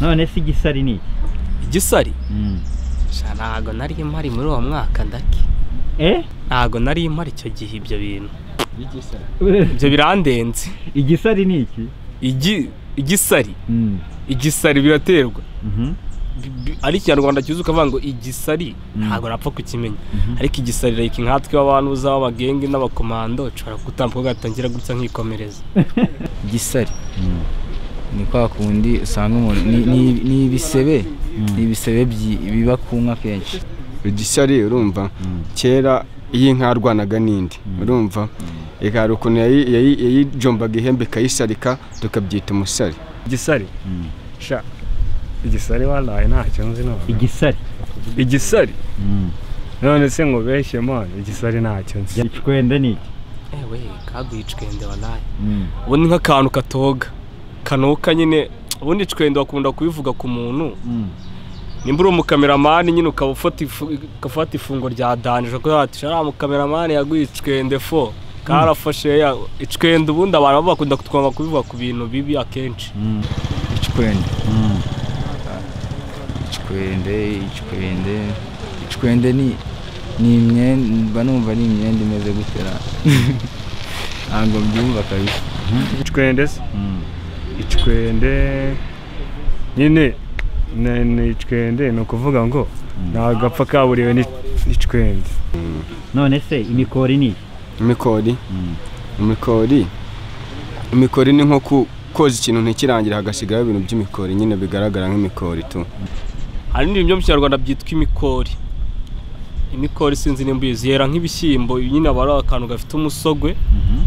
none se igisari ni iki igisari Mm. Sha, ntago nari mpari muri uwo mwaka ndake eh ntago nari mpari icyo gihe ibyo bintu Igisari. ibyo birandenze igisari ni iki Igi- igisari Mm. igisari biraterwa Mhm. Bi- bi- ari ikinyarwanda cyuzuye ukavuga ngo igisari Mm. ntabwo napfa kukimenya Mhm. ariko igisari like nkatwe abantu uzaba abagenge n'abakomando ushobora gutambuka ugatangira gutya nkikomereza Igisari. Mm. Ni kwa kundi usanga umuntu ni- ni- ni ibisebe Mm. ni ibisebe byi- biba ku nka kenshi. igishyari urumva Mm. kera iyo inka yarwanaga n'indi urumva ikari ukuntu yayi- yayi- yayijombaga ihembe ikayisarika tukabyita umusari igisari Mm. sha igisari waraye ntacyo nzi none igisari igisari Mm. none se ngo beshye mwana igisari ntacyo nzi ikikwende ni iki ewe kaguye icwende wanaye Mm. ubundi nk'akantu katoga kanuka nyine ubundi icwende bakunda kubivuga ku muntu Mm. nimba uri umukameramani nyine ukaba ufata ifu- ugafata ifungo rya danije kuko ati shara umukameramani yaguye icwende fo karafashe ya icwende ubundi abantu bo bakunda kutwanga kubivuga ku bintu bibi akenshi Mm. Ikikwende. Mm. Ikikwende, ikikwende. Ikikwende ni ni imyenda mba numva ari imyenda imeze gutera. Ntabwo mbyumva kabisa. icwende se Mm. icwende nyine ni- ni icwende ni ukuvuga ngo nta gapfa kaburiwe ni- n'icwende none se imikori ni iki imikori Mm. imikori imikori ni nko ku- koza ikintu ntikirangire hagasigaraho ibintu by'imikori nyine bigaragara nk'imikori tu hari n'ibintu byo mu kinyarwanda byitwa imikori imikori sinzi nimba uyizi yera nk'ibishyimbo nyine aba ari akantu gafite umusogwe Mhm.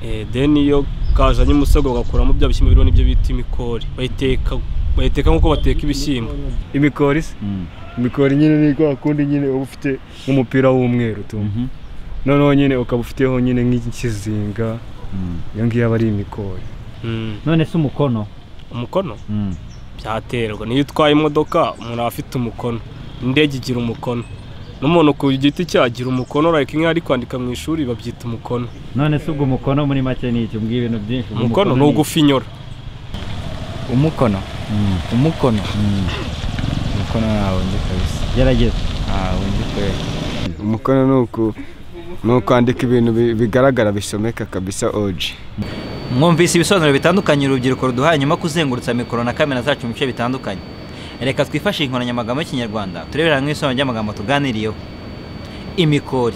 eh, then iyo kazanye umusogwe bagakuramo bya bishyimbo biriho nibyo bita imikori bayiteka bayiteka nk'uko bateka ibishyimbo imikori se Mm. imikori nyine ni kwa kundi nyine uba ufite nk'umupira w'umweru tu Mhm. noneho nyine ukaba ufiteho nyine nk'ikizinga Mm. iyo ngiyo aba ari imikori Mm, none se umukono umukono Mm. byaterwa niyo utwaye imodoka umuntu aba afite umukono indege igira umukono n'umuntu ku giti cye agira umukono like nk'iyo ari kwandika mu ishuri babyita umukono none se ubwo umukono muri make ni iki mbwira ibintu byinshi ubwo umukono ni ni iki? ugufinyora Umukono. Mm. Umukono. Mm. Umukono ntabwo nzi kabisa. gerageza Ntabwo nzi kwera. umukono ni uku ni ukwandika ibintu bi- bigaragara bisomeka kabisa oji mwumvise ibisobanuro bitandukanye urubyiruko ruduha nyuma yo kuzengurutsa mikoro na kamera zacu mu bice bitandukanye reka twifashe inkoranyamagambo y'ikinyarwanda turebere hamwe ibisobanuro by'amagambo tuganiriyeho imikori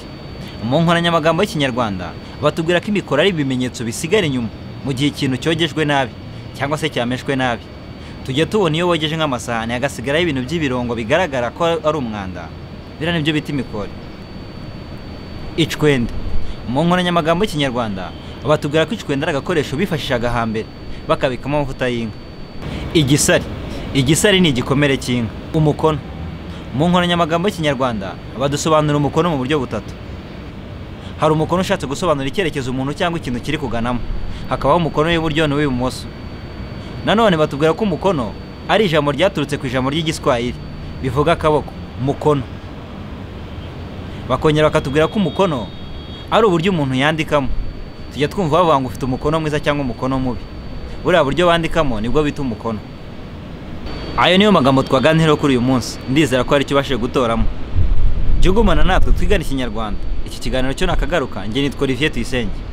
mu nkoranyamagambo y'ikinyarwanda batubwira ko imikoro ari ibimenyetso bisigara inyuma mu gihe ikintu cyogejwe nabi cyangwa se cyameshwe nabi tujya tubona iyo wogeje nk'amasahani hagasigaraho ibintu by'ibirongo bigaragara ko ari umwanda biriya nibyo bita imikori icwende mu nkoranyamagambo y'ikinyarwanda batubwira ko icwende ari agakoresho bifashishaga hambere bakabikamo amavuta y'inka igisari igisari ni igikomere cy'inka umukono mu nkoranyamagambo y'ikinyarwanda badusobanura umukono mu buryo butatu hari umukono ushatse gusobanura icyerekezo umuntu cyangwa ikintu kiri kuganamo hakabaho umukono w'iburyo n'uw'ibumoso nanone batubwira ko umukono ari ijambo ryaturutse ku ijambo ry'igiswahili bivuga akaboko mukono bakongera bakatubwira ko umukono ari uburyo umuntu yandikamo tujya twumva bavuga ngo ufite umukono mwiza cyangwa umukono mubi buriya buryo bandikamo nibwo bita umukono ayo niyo magambo twaganiraho kuri uyu munsi ndizera ko hari icyo ubashije gutoramo jya ugumana natwe twigane ikinyarwanda iki kiganiro cyo nakagaruka njye nitwa olivier tuyisenge